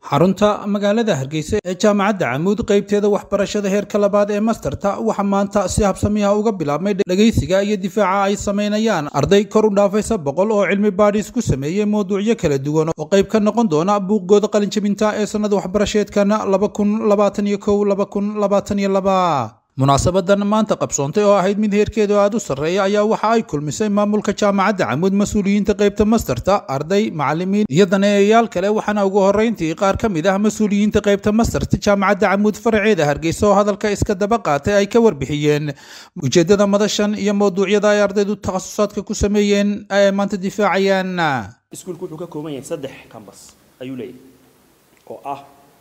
xarunta magaalada hargeysa ee jaamacadda camuud qaybteeda waxbarashada heerka labaad ee masterta waxaa maanta si habsamiha uga bilaabmay dhegaysiga iyo difaaca ay samaynayaan arday kor u dhaafaysa boqol oo cilmi baadhis ku sameeyey mawduucyo kala duwan oo qayb ka noqon doona buuggooda qalinjabinta ee sannada waxbarasheedkana laba kun labaatan iyo kow laba kun labaatan iyo laba munaasabadan maanta qabsoontay oo ahayd mid heerkeedu aada u sarreeya ayaa waxa ay kulmisay maamulka jaamacadda camuud mas-uuliyiinta qaybta masterta arday macalimiin iyo daneeyayaal kale waxaana ugu horreyntii qaar ka mid ah mas-uuliyiinta qaybta masterta jaamacadda camuud faraceeda hargeysa oo hadalka iska daba qaatay ay ka warbixiyeen ujeeddada madashan iyo mawduucyada ay ardaydu takhasusaadka ku sameeyeen ay maanta difaacayaan iskuulku wuxuu ka kooban yahay saddex cambas ayuu leeyahay oo ah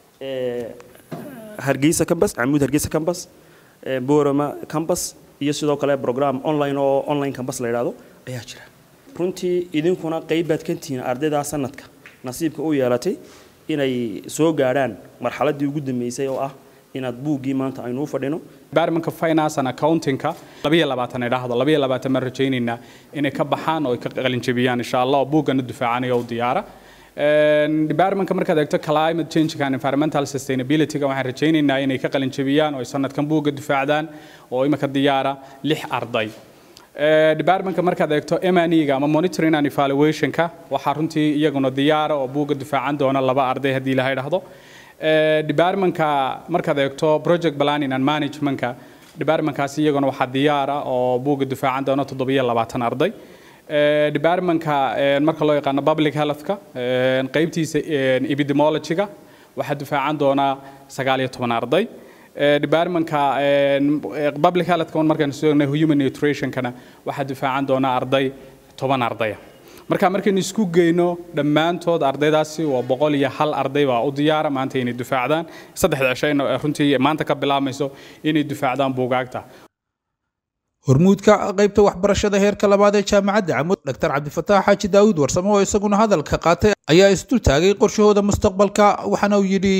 hargeysa cambas camuud hargeysa cambas borama cambas iyo sidoo kale program online oo online cambas la yidhaahdo ayaa jira runtii idinkuna qayb baad ka tihiin ardaydaa sanadka nasiibka u yeelatay inay soo gaadhaan marxaladdii ugu dambeysay oo ah inaad buuggii maanta aynu u fadhino departmentka finance and accountingka labiyo labaatan idhaahdo labiyo labaatan baan rajaynaynaa inay ka baxaan oo ay ka qalinjabiyaan insha allah oo buuggana difaacanaya u diyaara departmentka markaad eegto climate change and environmental sustainability waxaan rajaynaynaa inay ka qalin jabiyaan oo ay sanadkan buugga difaacdaan oo imika diyaara lix arday departmentka markaad eegto M&E-ga ama monitoring and evaluation-ka waxaa runtii iyaguna diyaara oo buugga difaacan doona laba arday haddii la yidhaahdo departmentka markaad eegto project planning and management-ka departmentkaasi iyaguna waxaa diyaara oo buugga difaacan doona toddobiyo labaatan arday departmentka marka loo yaqaano public healthka qaybtiisa epidemiology-ga waxaa difaacan doonaa sagaal iyo toban arday departmentka public healthka markaan soognay human nutritionkana waxaa difaacan doonaa arday toban ardaya marka markaynu isku geyno dhammaantood ardaydaasi waa boqol iyo hal arday baa u diyaara maanta inay difaacdaan saddexda cishayna runtii maanta ka bilaabmayso inay difaacdaan buugaagta hormuudka qaybta waxbarashada heerka labaad ee jaamacadda camuud dr cabdifataax xaaji daawud warsamo oo isaguna hadalka qaatay ayaa isdul taagay qorshahooda mustaqbalka waxaana uu yidhi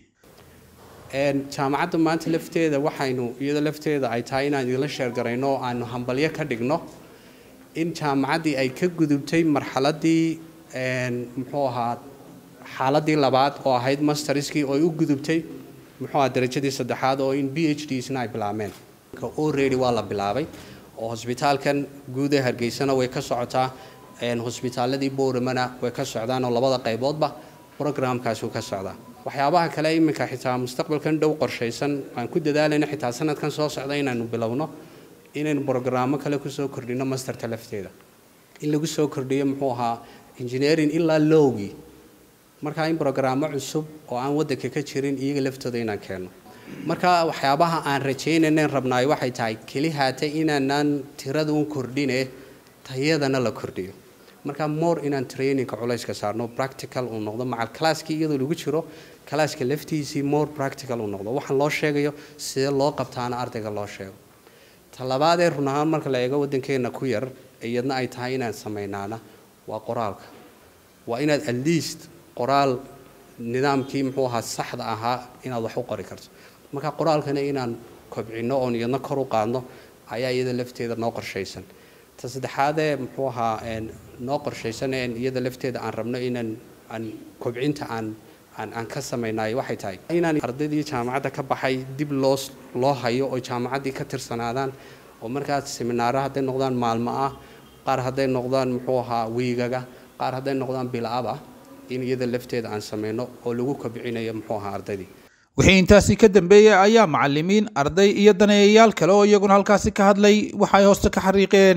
jaamacadda maanta lafteeda waxaynu iyada lafteeda ay tahay inaan idinla sheergarayno oo aanu hambalyo ka dhigno in jaamacaddii ay ka gudubtay marxaladii muxuu ahaa xaaladii labaad oo ahayd masterskii oo ay u gudubtay muxuu ahaa darajadii saddexaad oo in b h dsna ay bilaabmeen already waa la bilaabay oo hosbitaalkan guud ee hargeysana way ka socotaa hosbitaaladii bowramana way ka socdaan oo labada qayboodba programkaasi ka socdaa waxyaabaha kale iminka xitaa mustaqbalkan dhow qorshaysan aan ku dadaalayno xitaa sanadkan soo socda inaanu bilowno inaynu brogaraamo kale kusoo kordhino masterta lafteeda in lagu soo kordhiyo muxuu ahaa engineering ilaa lowgii markaa in brogaraamo cusub oo aan wadanka ka jirin iyaga laftooda inaan keenno marka waxyaabaha aan rajaynaynan rabnaay waxay tahay keli haatay inaanaan tirada un kordhine tayadana la kordhiyo marka more inaan trainingka culayska saarno practical uu noqdo macal classkii iyadoo lagu jiro classka laftiisii more practical uu noqdo waxaan loo sheegayo sidee loo qabtaana ardayga loo sheego talabaadee run ahaan marka la eego waddankeena ku yar iyadna ay tahay inaan samaynaana waa qoraalka waa inaad at least qoraal nidaamkii muxuu ahaa saxda ahaa inaad wax u qori karto marka qoraalkana inaan kobcino oon iyadna kor u qaadno ayaa iyada lafteeda noo qorshaysan ta saddexaadee muxuu ahaa noo qorshaysan iyada lafteeda aan rabno inaan aan kobcinta aan aan aan ka samaynayo waxay tahay inaan ardaydii jaamacadda ka baxay dib loo loo hayo oo jaamacaddii ka tirsanaadaan oo markaas seminaaro hadday noqdaan maalmo ah qaar hadday noqdaan muxuu ahaa wiigaga qaar hadday noqdaan bilab-ah in iyada lafteeda aan samayno oo lagu kobcinayo muxuu ahaa ardaydii wixii intaasi ka dambeeyey ayaa macalimiin arday iyo daneeyayaal kale oo iyaguna halkaasi ka hadlay waxay hoosta ka xariiqeen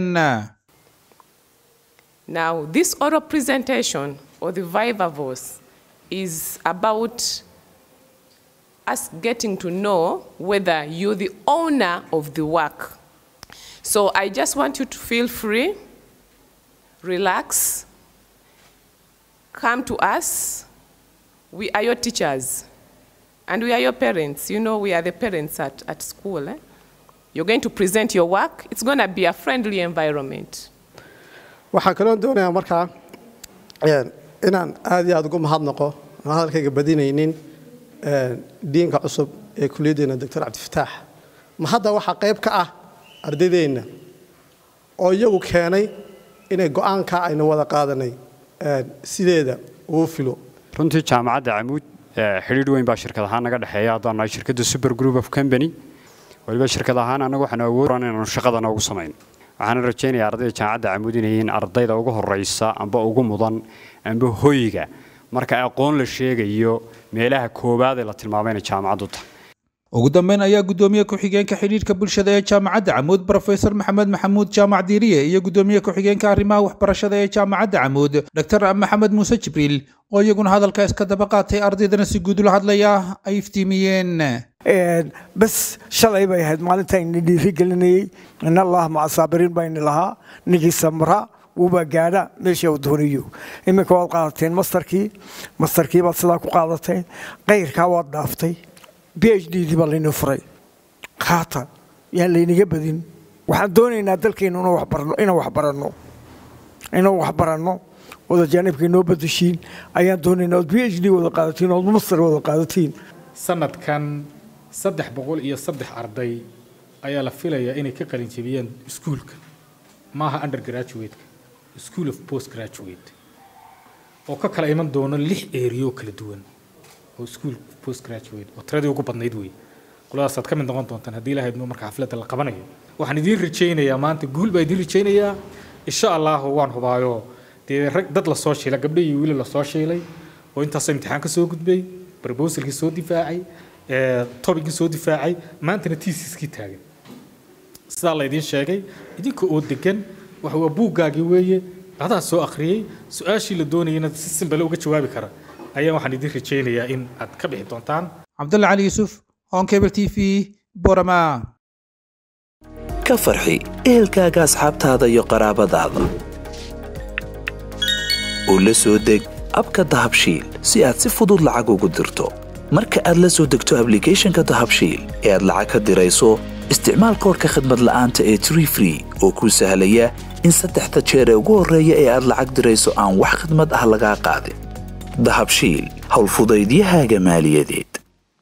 Now, this oral presentation or the Viva Voice is about us getting to know whether you're the owner of the work. So I just want you to feel free, relax, come to us. We are your teachers. And we are your parents. You know, we are the parents at, at school. Eh? You're going to present your work. It's going to be a friendly environment. waxaan kaloo doonayaa markaa inaan aad iyo aad ugu mahadnaqo aan hadalkayga badinaynin diinka cusub ee kuliyaddeena doctor cabdifataax ma hadda waxaa qayb ka ah ardaydeenna oo iyagu keenay inay go-aanka ayna wada qaadanay sideeda uu filo runtii jaamacadda camuud xidhiidh weyn baa shirkad ahaan naga dhexeeya haddaan nahay shirkadda super group of company waliba shirkad ahaan annagu waxaanu awoodran inaanu shaqadana ugu samayn waxaana rajaynayaa ardayda jaamacadda camuud inay yihiin ardayda ugu horraysa amba ugu mudan amba hoyga marka aqoon la sheegayo meelaha koowaad ee la tilmaamay inay jaamacaddu tahay ugu dambeyn ayaa guddoomiye ku-xigeenka xidhiidhka bulshada ee jaamacadda camuud brofesor maxamed maxamuud jaamac diiriye iyo guddoomiye ku-xigeenka arrimaha waxbarashada ee jaamacadda camuud dr maxamed muuse jibriil oo iyaguna hadalka iska daba qaatay ardaydana si guud ula hadlaya ay iftiimiyeen bas shalay bay ahayd maalintaayni dhiirigelinayey in allah maca saabiriin bayni lahaa ninkii samra wuubaa gaadha meesha uu doonayo iminka waad qaadateen mastarkii mastarkii baad sidaa ku qaadateen qayrkaa waad dhaaftay b h d dii baa laynoo furay qaata yaan laynaga badin waxaan doonaynaa dalkeennu inaan waxbaranno inaan waxbaranno ood ajaanibka inoo badashiin ayaan doonaynaa ood b h d wada qaadatiin ood master wada qaadatiin sanadkan saddex boqol iyo saddex arday ayaa la filayaa inay ka qalin jebiyaan iskuulka maaha undergraduate-ka school of post graduate oo ka kala iman doono lix eeriyo kala duwan oo school of post graduate oo tiradii ugu badnayd wey qoladaas aad ka mid noqon doontaan haddii ilahayd marka xafladda la qabanayo waxaan idiin rajaynayaa maanta guul baa idiin rajaynayaa insha allahu waan hubaayo dee rag dad lasoo shiilay gabdho iyo wiili lasoo shiilay oo intaasoo imtixaan ka soo gudbay proposalkii soo difaacay tobikii soo difaacay maantana tiisiskii taagan sidaa laydiin sheegay idinka oo degan waxa waa buuggaagii weeye adaa soo akhriyey su-aashii la doonayana si simbale uga jawaabi kara ayaa waxaan idiin rajaynayaa in aad ka bixi doontaan cabdulla cali yuusuf on cable t v borama ka farxi ehelkaaga asxaabtaada iyo qaraabadaada oo la soo deg abka dahabshiil si aad si fudud lacag ugu dirto marka aad la soo degto ablicathonka dahabshiil ee aad lacag ka dirayso isticmaal koorka khadmad la'aanta ee tree free oo kuu sahlaya in saddexda jeer ee ugu horreeya ee aad lacag dirayso aan wax khidmad ah lagaa qaadin dahabshiil howlfudaydiyahaaga maaliyadeed